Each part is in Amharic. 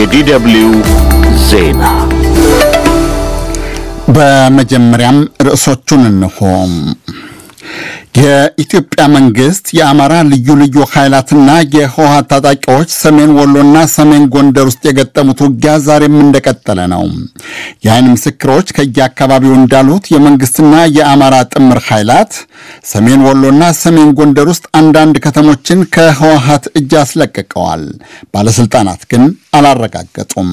የዲደብሊው ዜና በመጀመሪያም ርዕሶቹን እንሆ። የኢትዮጵያ መንግስት የአማራ ልዩ ልዩ ኃይላትና የህወሓት ታጣቂዎች ሰሜን ወሎና ሰሜን ጎንደር ውስጥ የገጠሙት ውጊያ ዛሬም እንደቀጠለ ነው። የአይን ምስክሮች ከየአካባቢው እንዳሉት የመንግስትና የአማራ ጥምር ኃይላት ሰሜን ወሎና ሰሜን ጎንደር ውስጥ አንዳንድ ከተሞችን ከህወሓት እጅ አስለቅቀዋል። ባለስልጣናት ግን አላረጋገጡም።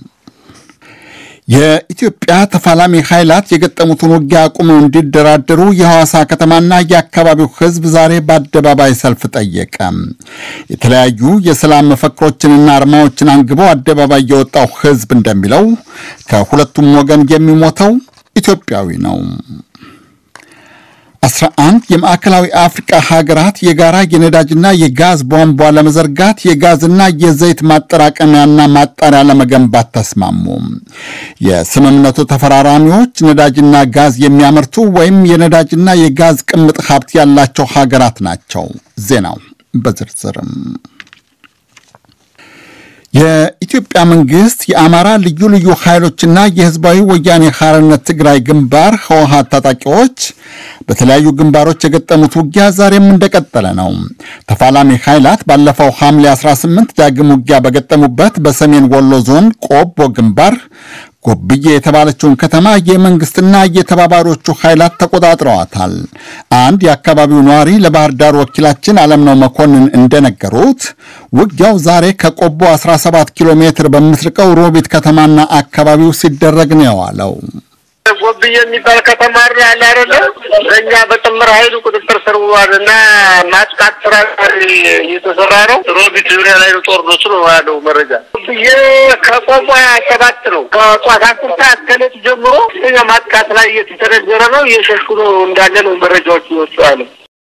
የኢትዮጵያ ተፋላሚ ኃይላት የገጠሙትን ውጊያ አቁመው እንዲደራደሩ የሐዋሳ ከተማና የአካባቢው ህዝብ ዛሬ በአደባባይ ሰልፍ ጠየቀ። የተለያዩ የሰላም መፈክሮችንና አርማዎችን አንግበው አደባባይ የወጣው ህዝብ እንደሚለው ከሁለቱም ወገን የሚሞተው ኢትዮጵያዊ ነው። አስራ አንድ የማዕከላዊ አፍሪቃ ሀገራት የጋራ የነዳጅና የጋዝ ቧንቧ ለመዘርጋት የጋዝና የዘይት ማጠራቀሚያና ማጣሪያ ለመገንባት ተስማሙ። የስምምነቱ ተፈራራሚዎች ነዳጅና ጋዝ የሚያመርቱ ወይም የነዳጅና የጋዝ ቅምጥ ሀብት ያላቸው ሀገራት ናቸው። ዜናው በዝርዝርም የኢትዮጵያ መንግስት የአማራ ልዩ ልዩ ኃይሎችና የህዝባዊ ወያኔ ሓርነት ትግራይ ግንባር ህወሓት ታጣቂዎች በተለያዩ ግንባሮች የገጠሙት ውጊያ ዛሬም እንደቀጠለ ነው። ተፋላሚ ኃይላት ባለፈው ሐምሌ 18 ዳግም ውጊያ በገጠሙበት በሰሜን ወሎ ዞን ቆቦ ግንባር ጎብዬ የተባለችውን ከተማ የመንግስትና የተባባሪዎቹ ኃይላት ተቆጣጥረዋታል። አንድ የአካባቢው ነዋሪ ለባህር ዳር ወኪላችን አለምነው መኮንን እንደነገሩት ውጊያው ዛሬ ከቆቦ 17 ኪሎ ሜትር በምትርቀው ሮቢት ከተማና አካባቢው ሲደረግ ነው የዋለው። ጎብዬ የሚባል ከተማ ያለ አይደለ በእኛ በጥምር ኃይሉ ቁጥጥር ስር ውሏል እና ማጥቃት ስራ እየተሰራ ነው። ሮቢት ዙሪያ ላይ ነው ጦርነቱ ነው ያለው መረጃ። ጎብዬ ከቆሞ ሀያ ሰባት ነው ከጧት አስር ሰዓት ከሌት ጀምሮ እኛ ማጥቃት ላይ እየተሰነዘረ ነው እየሸሹ ነው እንዳለ ነው መረጃዎች ይወጡ ያለ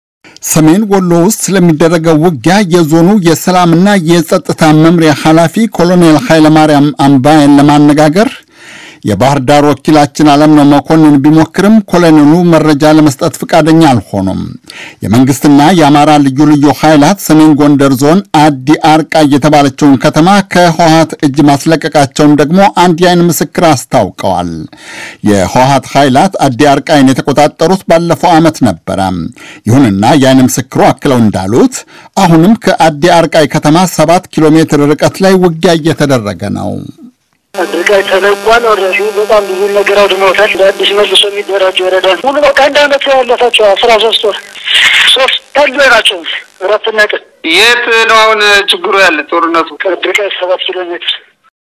ሰሜን ወሎ ውስጥ ስለሚደረገው ውጊያ የዞኑ የሰላምና የጸጥታ መምሪያ ኃላፊ ኮሎኔል ኃይለማርያም አምባዬን ለማነጋገር የባህር ዳር ወኪላችን አለምነው መኮንን ቢሞክርም ኮሎኔሉ መረጃ ለመስጠት ፈቃደኛ አልሆኑም። የመንግስትና የአማራ ልዩ ልዩ ኃይላት ሰሜን ጎንደር ዞን አዲ አርቃይ የተባለችውን ከተማ ከህወሓት እጅ ማስለቀቃቸውን ደግሞ አንድ የአይን ምስክር አስታውቀዋል። የህወሓት ኃይላት አዲ አርቃይን የተቆጣጠሩት ባለፈው ዓመት ነበረ። ይሁንና የአይን ምስክሩ አክለው እንዳሉት አሁንም ከአዲ አርቃይ ከተማ ሰባት ኪሎ ሜትር ርቀት ላይ ውጊያ እየተደረገ ነው። ድርጋይ ተለቋል። ወረሱ በጣም ብዙ ነገር አውድመውታል። በአዲስ መልሶ የሚደራጁ ወረዳ ሙሉ በቃ አንድ አመት ያለፋቸው አስራ ሶስት ወር ሶስት ታሉ ናቸው። እረፍትና ቀን የት ነው አሁን ችግሩ ያለ ጦርነቱ? ድርጋይ ሰባት ኪሎ ሜትር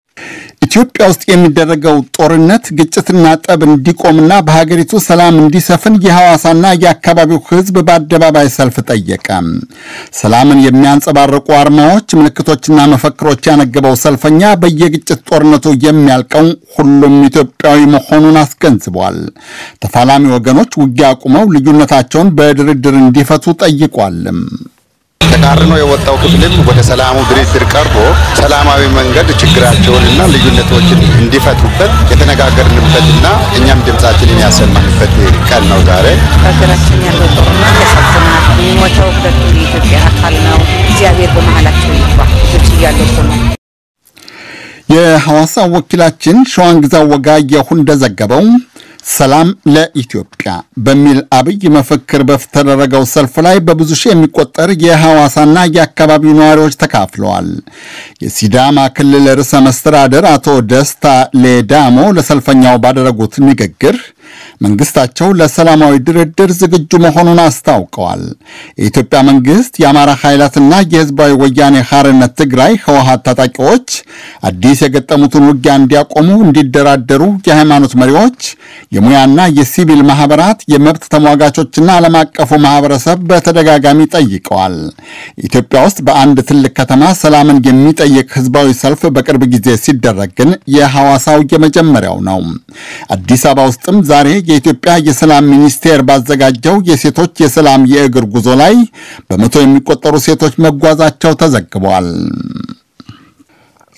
ኢትዮጵያ ውስጥ የሚደረገው ጦርነት ግጭትና ጠብ እንዲቆምና በሀገሪቱ ሰላም እንዲሰፍን የሐዋሳና የአካባቢው ሕዝብ በአደባባይ ሰልፍ ጠየቀ። ሰላምን የሚያንጸባርቁ አርማዎች፣ ምልክቶችና መፈክሮች ያነገበው ሰልፈኛ በየግጭት ጦርነቱ የሚያልቀው ሁሉም ኢትዮጵያዊ መሆኑን አስገንዝቧል። ተፋላሚ ወገኖች ውጊያ አቁመው ልዩነታቸውን በድርድር እንዲፈቱ ጠይቋልም። ተቃርኖ የወጣው ክፍልም ወደ ሰላሙ ድርድር ቀርቦ ሰላማዊ መንገድ ችግራቸውንና ልዩነቶችን እንዲፈቱበት የተነጋገርንበትና እኛም ድምጻችንን ያሰማንበት ቀን ነው ዛሬ። ሀገራችን ያለው ጦርነት ያሳዝናል። የሚሞተው ሁለቱ የኢትዮጵያ አካል ነው። እግዚአብሔር በመሀላቸው ይግባ። ልጆች እያለቁ ነው። የሐዋሳ ወኪላችን ሸዋንግዛው ወጋየሁ እንደዘገበው ሰላም ለኢትዮጵያ በሚል አብይ መፈክር በተደረገው ሰልፍ ላይ በብዙ ሺህ የሚቆጠር የሐዋሳና የአካባቢው ነዋሪዎች ተካፍለዋል። የሲዳማ ክልል ርዕሰ መስተዳደር አቶ ደስታ ሌዳሞ ለሰልፈኛው ባደረጉት ንግግር መንግስታቸው ለሰላማዊ ድርድር ዝግጁ መሆኑን አስታውቀዋል። የኢትዮጵያ መንግስት የአማራ ኃይላትና የህዝባዊ ወያኔ ሐርነት ትግራይ ህወሓት ታጣቂዎች አዲስ የገጠሙትን ውጊያ እንዲያቆሙ፣ እንዲደራደሩ የሃይማኖት መሪዎች፣ የሙያና የሲቪል ማህበራት፣ የመብት ተሟጋቾችና ዓለም አቀፉ ማህበረሰብ በተደጋጋሚ ጠይቀዋል። ኢትዮጵያ ውስጥ በአንድ ትልቅ ከተማ ሰላምን የሚጠይቅ ህዝባዊ ሰልፍ በቅርብ ጊዜ ሲደረግ ግን የሐዋሳው የመጀመሪያው ነው። አዲስ አበባ ውስጥም ዛሬ የኢትዮጵያ የሰላም ሚኒስቴር ባዘጋጀው የሴቶች የሰላም የእግር ጉዞ ላይ በመቶ የሚቆጠሩ ሴቶች መጓዛቸው ተዘግቧል።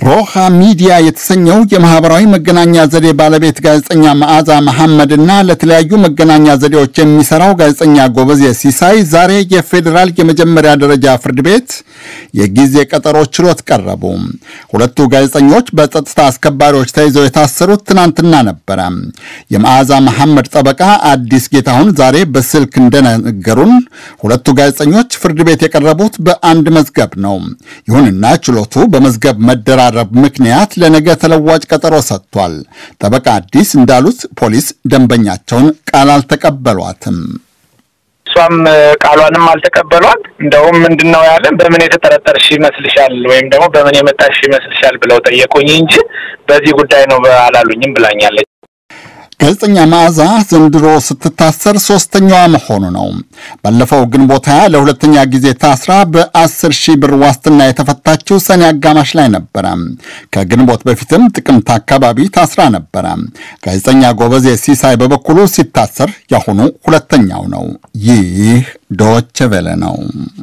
ሮሃ ሚዲያ የተሰኘው የማህበራዊ መገናኛ ዘዴ ባለቤት ጋዜጠኛ መዓዛ መሐመድና ለተለያዩ መገናኛ ዘዴዎች የሚሰራው ጋዜጠኛ ጎበዜ ሲሳይ ዛሬ የፌዴራል የመጀመሪያ ደረጃ ፍርድ ቤት የጊዜ ቀጠሮ ችሎት ቀረቡ። ሁለቱ ጋዜጠኞች በጸጥታ አስከባሪዎች ተይዘው የታሰሩት ትናንትና ነበረ። የመዓዛ መሐመድ ጠበቃ አዲስ ጌታሁን ዛሬ በስልክ እንደነገሩን ሁለቱ ጋዜጠኞች ፍርድ ቤት የቀረቡት በአንድ መዝገብ ነው። ይሁንና ችሎቱ በመዝገብ መደራረብ ምክንያት ለነገ ተለዋጭ ቀጠሮ ሰጥቷል። ጠበቃ አዲስ እንዳሉት ፖሊስ ደንበኛቸውን ቃል አልተቀበሏትም። እሷም ቃሏንም አልተቀበሏት። እንደውም ምንድን ነው ያለን በምን የተጠረጠርሽ ይመስልሻል ወይም ደግሞ በምን የመጣሽ ይመስልሻል ብለው ጠየቁኝ እንጂ በዚህ ጉዳይ ነው አላሉኝም ብላኛለች። ጋዜጠኛ መዓዛ ዘንድሮ ስትታሰር ሶስተኛዋ መሆኑ ነው። ባለፈው ግንቦት ሃያ ለሁለተኛ ጊዜ ታስራ በአስር ሺህ ብር ዋስትና የተፈታችው ሰኔ አጋማሽ ላይ ነበረ። ከግንቦት በፊትም ጥቅምት አካባቢ ታስራ ነበረ። ጋዜጠኛ ጎበዜ ሲሳይ በበኩሉ ሲታሰር ያሁኑ ሁለተኛው ነው። ይህ ዶቼ ቬለ ነው።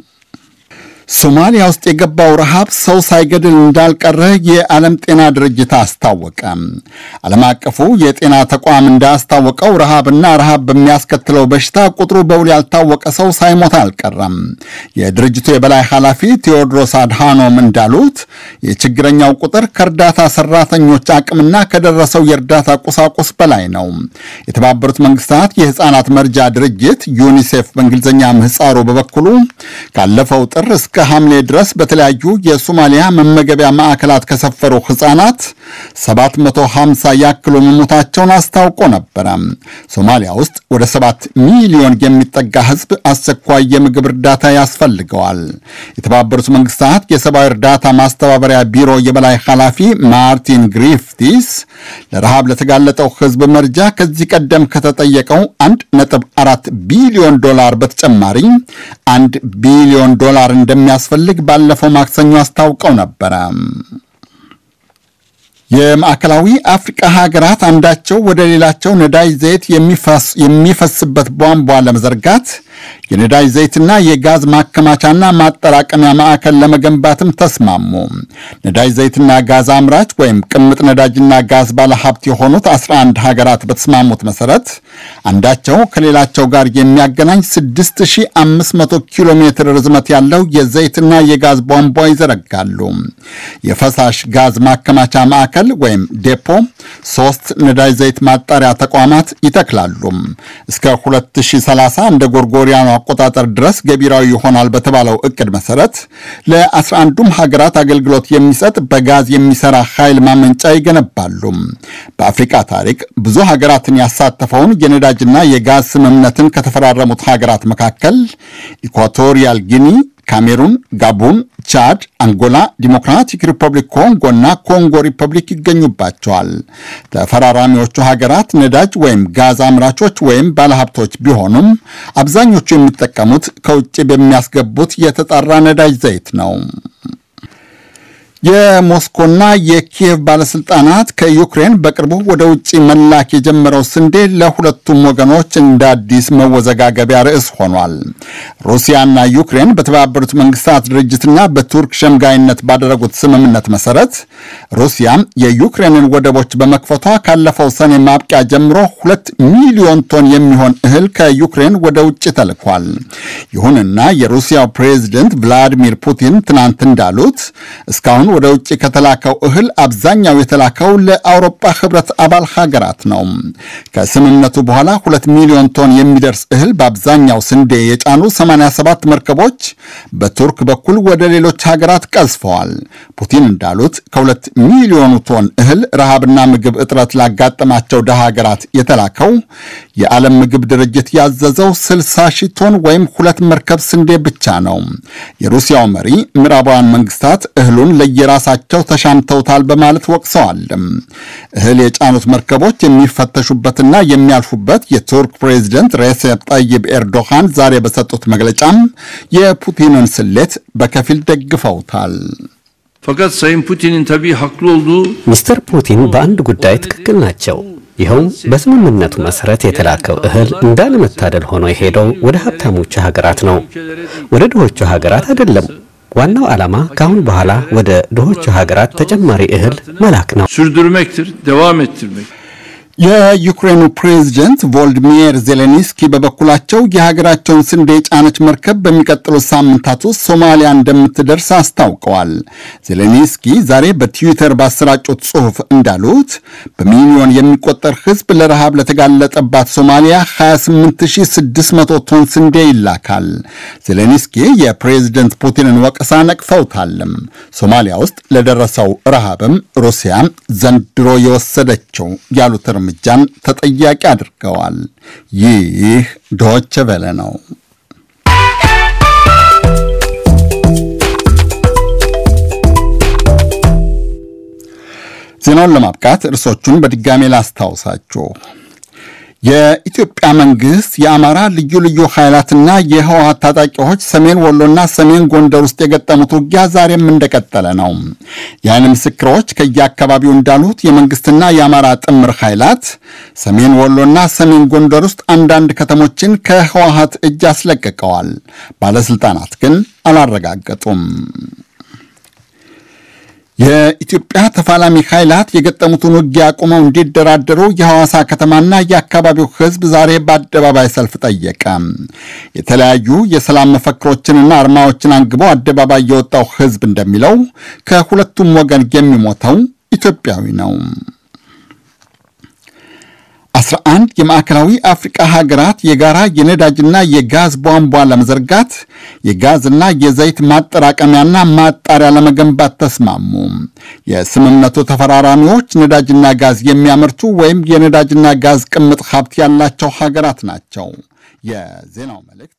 ሶማሊያ ውስጥ የገባው ረሃብ ሰው ሳይገድል እንዳልቀረ የዓለም ጤና ድርጅት አስታወቀ። ዓለም አቀፉ የጤና ተቋም እንዳስታወቀው ረሃብና ረሃብ በሚያስከትለው በሽታ ቁጥሩ በውል ያልታወቀ ሰው ሳይሞት አልቀረም። የድርጅቱ የበላይ ኃላፊ ቴዎድሮስ አድሃኖም እንዳሉት የችግረኛው ቁጥር ከእርዳታ ሰራተኞች አቅምና ከደረሰው የእርዳታ ቁሳቁስ በላይ ነው። የተባበሩት መንግስታት የሕፃናት መርጃ ድርጅት ዩኒሴፍ በእንግሊዝኛ ምህፃሩ በበኩሉ ካለፈው ጥር እስከ ሐምሌ ድረስ በተለያዩ የሶማሊያ መመገቢያ ማዕከላት ከሰፈሩ ሕፃናት 750 ያክሉ መሞታቸውን አስታውቆ ነበረ። ሶማሊያ ውስጥ ወደ 7 ሚሊዮን የሚጠጋ ሕዝብ አስቸኳይ የምግብ እርዳታ ያስፈልገዋል። የተባበሩት መንግስታት የሰብአዊ እርዳታ ማስተባበሪያ ቢሮ የበላይ ኃላፊ ማርቲን ግሪፍቲስ ለረሃብ ለተጋለጠው ሕዝብ መርጃ ከዚህ ቀደም ከተጠየቀው 1.4 ቢሊዮን ዶላር በተጨማሪ አንድ ቢሊዮን ዶላር እንደሚያስፈልግ ባለፈው ማክሰኞ አስታውቀው ነበረ። የማዕከላዊ አፍሪቃ ሀገራት አንዳቸው ወደ ሌላቸው ነዳጅ ዘይት የሚፈስበት ቧንቧ ለመዘርጋት የነዳጅ ዘይትና የጋዝ ማከማቻና ማጠራቀሚያ ማዕከል ለመገንባትም ተስማሙ። ነዳጅ ዘይትና ጋዝ አምራች ወይም ቅምጥ ነዳጅና ጋዝ ባለሀብት የሆኑት 11 ሀገራት በተስማሙት መሰረት አንዳቸው ከሌላቸው ጋር የሚያገናኝ 6500 ኪሎ ሜትር ርዝመት ያለው የዘይትና የጋዝ ቧንቧ ይዘረጋሉ። የፈሳሽ ጋዝ ማከማቻ ማዕከል ወይም ዴፖ ሶስት ነዳጅ ዘይት ማጣሪያ ተቋማት ይተክላሉ። እስከ 2030 እንደ ጎርጎሪያኑ አቆጣጠር ድረስ ገቢራዊ ይሆናል በተባለው እቅድ መሰረት ለ11ዱም ሀገራት አገልግሎት የሚሰጥ በጋዝ የሚሰራ ኃይል ማመንጫ ይገነባሉ። በአፍሪቃ ታሪክ ብዙ ሀገራትን ያሳተፈውን የነዳጅና የጋዝ ስምምነትን ከተፈራረሙት ሀገራት መካከል ኢኳቶሪያል ጊኒ ካሜሩን፣ ጋቡን፣ ቻድ፣ አንጎላ፣ ዲሞክራቲክ ሪፐብሊክ ኮንጎ እና ኮንጎ ሪፐብሊክ ይገኙባቸዋል። ተፈራራሚዎቹ ሀገራት ነዳጅ ወይም ጋዝ አምራቾች ወይም ባለሀብቶች ቢሆኑም አብዛኞቹ የሚጠቀሙት ከውጭ በሚያስገቡት የተጣራ ነዳጅ ዘይት ነው። የሞስኮና የኪየቭ ባለስልጣናት ከዩክሬን በቅርቡ ወደ ውጭ መላክ የጀመረው ስንዴ ለሁለቱም ወገኖች እንደ አዲስ መወዘጋገቢያ ርዕስ ሆኗል። ሩሲያና ዩክሬን በተባበሩት መንግስታት ድርጅትና በቱርክ ሸምጋይነት ባደረጉት ስምምነት መሰረት ሩሲያ የዩክሬንን ወደቦች በመክፈቷ ካለፈው ሰኔ ማብቂያ ጀምሮ ሁለት ሚሊዮን ቶን የሚሆን እህል ከዩክሬን ወደ ውጭ ተልኳል። ይሁንና የሩሲያው ፕሬዚደንት ቭላዲሚር ፑቲን ትናንት እንዳሉት እስካሁን ወደ ውጭ ከተላከው እህል አብዛኛው የተላከው ለአውሮፓ ህብረት አባል ሀገራት ነው። ከስምምነቱ በኋላ ሁለት ሚሊዮን ቶን የሚደርስ እህል በአብዛኛው ስንዴ የጫኑ 87 መርከቦች በቱርክ በኩል ወደ ሌሎች ሀገራት ቀዝፈዋል። ፑቲን እንዳሉት ከሁለት ሚሊዮኑ ቶን እህል ረሃብና ምግብ እጥረት ላጋጠማቸው ደሃ ሀገራት የተላከው የዓለም ምግብ ድርጅት ያዘዘው 60 ሺህ ቶን ወይም ሁለት መርከብ ስንዴ ብቻ ነው። የሩሲያው መሪ ምዕራባውያን መንግስታት እህሉን ለየራሳቸው ተሻምተውታል በማለት ወቅሰዋል። እህል የጫኑት መርከቦች የሚፈተሹበትና የሚያልፉበት የቱርክ ፕሬዚደንት ሬሴፕ ጠይብ ኤርዶሃን ዛሬ በሰጡት መግለጫም የፑቲንን ስሌት በከፊል ደግፈውታል። Fakat Sayın Putin'in tabii haklı olduğu ሚስተር ፑቲን በአንድ ጉዳይ ትክክል ናቸው። ይኸውም በስምምነቱ መሰረት የተላከው እህል እንዳለመታደል ሆኖ የሄደው ወደ ሀብታሞቹ ሀገራት ነው፣ ወደ ድሆቹ ሀገራት አይደለም። ዋናው ዓላማ ከአሁን በኋላ ወደ ድሆቹ ሀገራት ተጨማሪ እህል መላክ ነው። sürdürmektir, devam ettirmek. የዩክሬኑ ፕሬዝደንት ቮልዲሚር ዜሌንስኪ በበኩላቸው የሀገራቸውን ስንዴ የጫነች መርከብ በሚቀጥሉት ሳምንታት ውስጥ ሶማሊያ እንደምትደርስ አስታውቀዋል። ዜሌንስኪ ዛሬ በትዊተር ባሰራጩት ጽሑፍ እንዳሉት በሚሊዮን የሚቆጠር ሕዝብ ለረሃብ ለተጋለጠባት ሶማሊያ 28600 ቶን ስንዴ ይላካል። ዜሌንስኪ የፕሬዝደንት ፑቲንን ወቀሳ ነቅፈውታልም። ሶማሊያ ውስጥ ለደረሰው ረሃብም ሩሲያ ዘንድሮ የወሰደችው ያሉት እርምጃን ተጠያቂ አድርገዋል። ይህ ዶች ቬለ ነው። ዜናውን ለማብቃት እርሶቹን በድጋሜ ላስታውሳችሁ። የኢትዮጵያ መንግስት የአማራ ልዩ ልዩ ኃይላትና የህወሀት ታጣቂዎች ሰሜን ወሎና ሰሜን ጎንደር ውስጥ የገጠሙት ውጊያ ዛሬም እንደቀጠለ ነው። የዓይን ምስክሮች ከየአካባቢው እንዳሉት የመንግስትና የአማራ ጥምር ኃይላት ሰሜን ወሎና ሰሜን ጎንደር ውስጥ አንዳንድ ከተሞችን ከህወሀት እጅ አስለቅቀዋል። ባለስልጣናት ግን አላረጋገጡም። የኢትዮጵያ ተፋላሚ ኃይላት የገጠሙትን ውጊያ አቁመው እንዲደራደሩ የሐዋሳ ከተማና የአካባቢው ህዝብ ዛሬ በአደባባይ ሰልፍ ጠየቀ። የተለያዩ የሰላም መፈክሮችንና አርማዎችን አንግቦ አደባባይ የወጣው ህዝብ እንደሚለው ከሁለቱም ወገን የሚሞተው ኢትዮጵያዊ ነው። አስራ አንድ የማዕከላዊ አፍሪቃ ሀገራት የጋራ የነዳጅና የጋዝ ቧንቧ ለመዘርጋት የጋዝና የዘይት ማጠራቀሚያና ማጣሪያ ለመገንባት ተስማሙ። የስምምነቱ ተፈራራሚዎች ነዳጅና ጋዝ የሚያመርቱ ወይም የነዳጅና ጋዝ ቅምጥ ሀብት ያላቸው ሀገራት ናቸው። የዜናው መልእክት